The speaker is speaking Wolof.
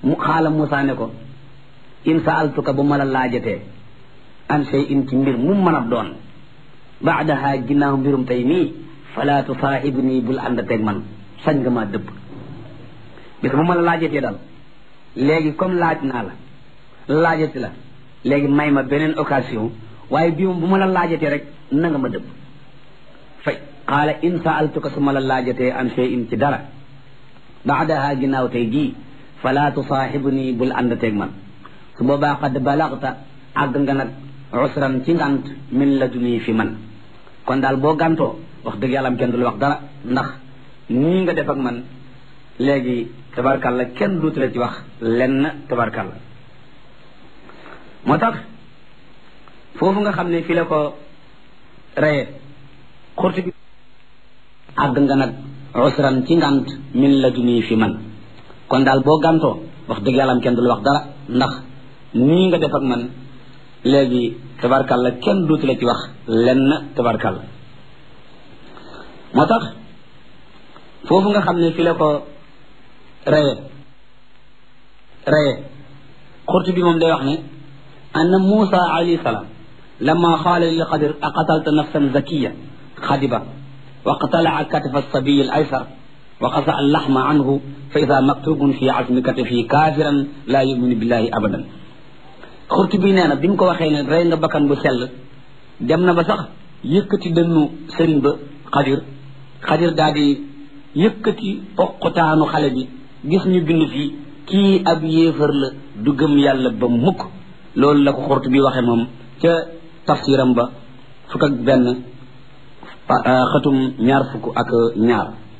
mu xaala Moussa ne ko in saaltuka bu ma la laajatee an shay in ci mbir mu mën a doon baadaha ginnaaw mbirum tey nii fala tusaaxib nii bul ànd teg man sañ nga maa dëbb bis bu ma la laajatee daal léegi comme laaj naa la laajati la léegi may ma beneen occasion waaye bii moom bu ma la laajatee rek na nga ma dëbb fay qaala in saaltuka su ma la laajatee an shay in ci dara baadaha ginnaaw tey jii fala tusaaxib nii bul ànd teg man su boobaa qad balagta àgg nga nag usran ci ngant min la duni fi man kon daal boo gàntoo wax dëgg yàlla am kenn du la wax dara ndax nii nga def ak man léegi tabarkalla kenn duutu la ci wax lenn tabarkalla moo tax foofu nga xam ne fi la ko reye xurti bi àgg nga nag usran ci ngant min la duni fi man kon daal boo gàntoo wax dëgg yàlla am kenn du la wax dara ndax nii nga def ak man léegi tabarkalla kenn duutu la ci wax lenn tabarkalla moo tax foofu nga xam ne fi la ko reye reye xurtu bi moom day wax ne anna Muusa alayhi salaam lamma qaala lil Xadir aqatalta nafsan zakiya xadiba wa qatala'a katifa as-sabiy al-aysar wa qasa al-laxma anhu fa ida maktubun fi azmi katifi kaafiran laa yuminu billahi abadan xurtu bi nee na bi mu ko waxee ne rey nga bakkan bu sell dem na ba sax yëkkati dënnu sëriñ ba xadir xadir daal di yëkkati poqutaanu xale bi gis ñu bind fii kii ab yéefar la du gëm yàlla ba mukk loolu la ko xurtu bi waxee moom ca tafsiram ba fukk ak benn xatum ñaar fukk ak ñaar